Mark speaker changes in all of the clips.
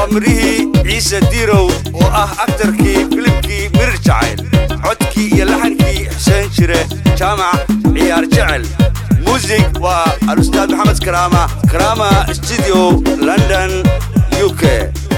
Speaker 1: mirihii ciise diirow oo ah aktarkii filimkii mirir jacayl codkii iyo laxankii xuseen jire jaamac ciyaar jecel muusig waa alustaad maxamed karaama karaama studio london u k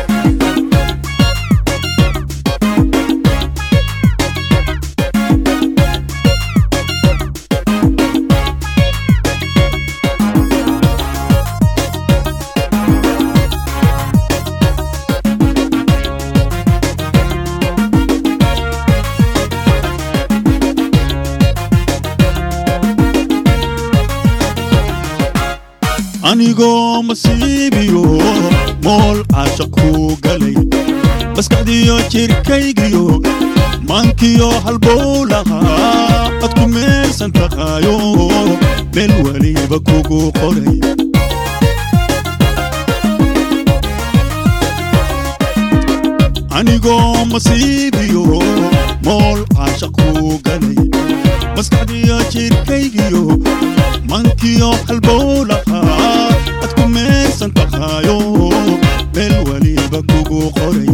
Speaker 2: anigoo masiibiyo mool caashaq kuu galay maskaxdiyo jirkaygiyo maankiyo halbowlahaa ad ku meelsan tahayo meel weliba kugu qoray anigoo masiibiyo mool caashaq kuu galay maskaxdiyo jirkaygiyo mankiyo halbowlahaa ad ku meelsan tahayo meel weliba kugu qoray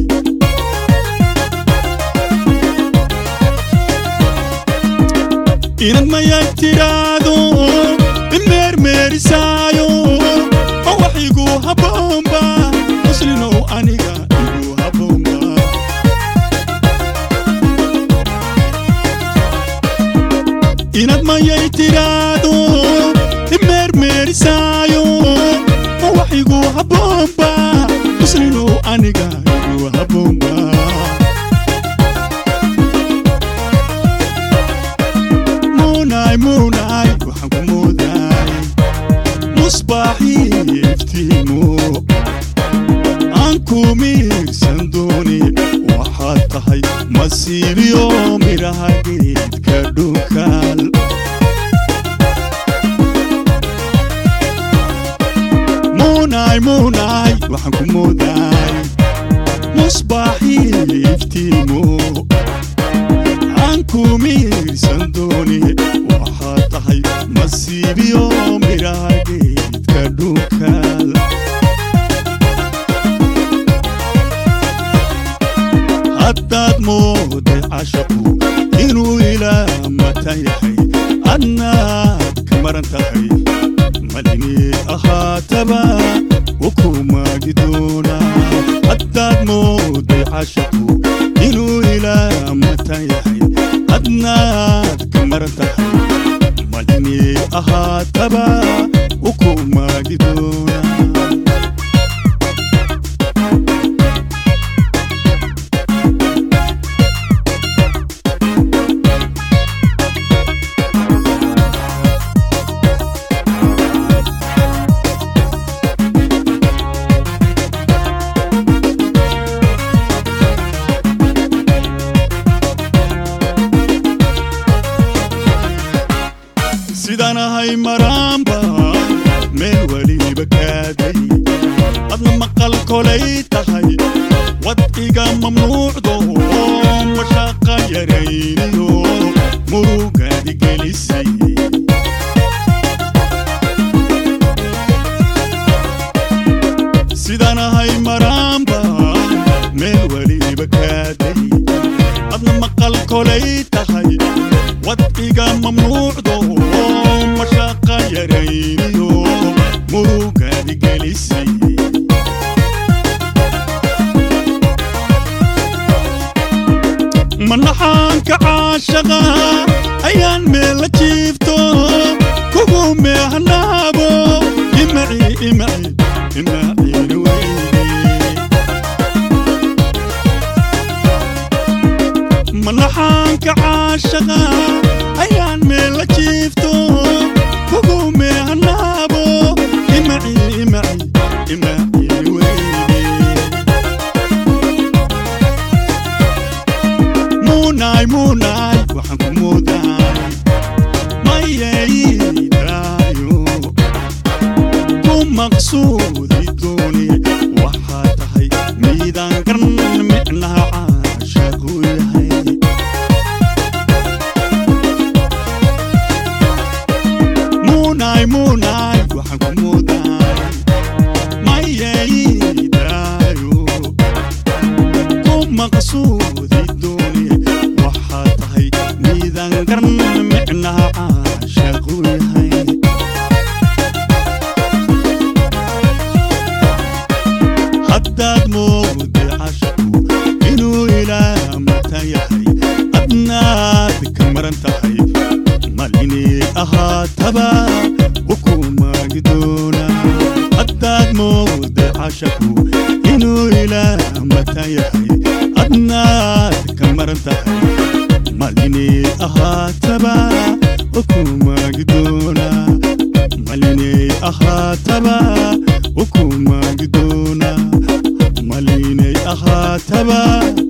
Speaker 2: inad mayay tidhaahdo imeermeerisaayo oo wax igu habboonba muslinow aniga igu habboonba inad mayay tidhaahdo imeermeerisaayo oo wax igu habboonba muslinow aniga igu habboonba muunay muunay waxaan ku moodaay musbaaxii iftiimo aan ku miirsan dooni waxaad tahay masiibiyo midhaha geedka dhunkaal muunay muunay waxaan ku moodaay musbaaxii iftiimo aan ku miirsan dooni waxaad tahay masiibiyo midhaha geedka dhunkaal haddaad mooday cashaqu inuu ilaa mata yahay adnaad ka maran tahay malinii ahaataba ukumaagi doonaa haddaad mooday cashaqu inuu ilaa mata yahay adnaad ka maran tahay malinii ahaataba ukumaagi doonaa sidaan ahay maraanba meel weliba kaaday adna maqal kolay tahay wad iga mamnuucdo mashaaqa yarayniyo murugaadi gelisay sidaan ahay maraanba meel weliba kaaday adna maqal kolay tahay wad iga mamnuucdo mashaaqa yarayniyo murugaadi gelisay manaxaanka caashaqa ayaan meel la jiifto kugu meehanaabo imaci imaci imaciini weyne manaxaanka caashaqa ayaan meel la jiifto kugu meehanaabo imaci imaci imaciini weyne muunay muunay waxaan ku moodaay mayeydaayo ku maqsuudi dooni waxaa tahay miidaan garan micnaha caashaqu yahay muunay muunay waxaan ku moodaay mayeydaayo maqsuudi dooni waxaa tahay miidaan garan micnaha caashaqu yahay haddaad moogday cashaqu inuu ilaa mata yahay adnaad ka maran tahay malinay ahaataba ukumaagi doona haddaad moogday cashaqu inuu ilaa mata yahay adnaad ka maran tahay malinay ahaataba ukumaagi doona malinay ahaataba ukumaagi doona malinay ahaataba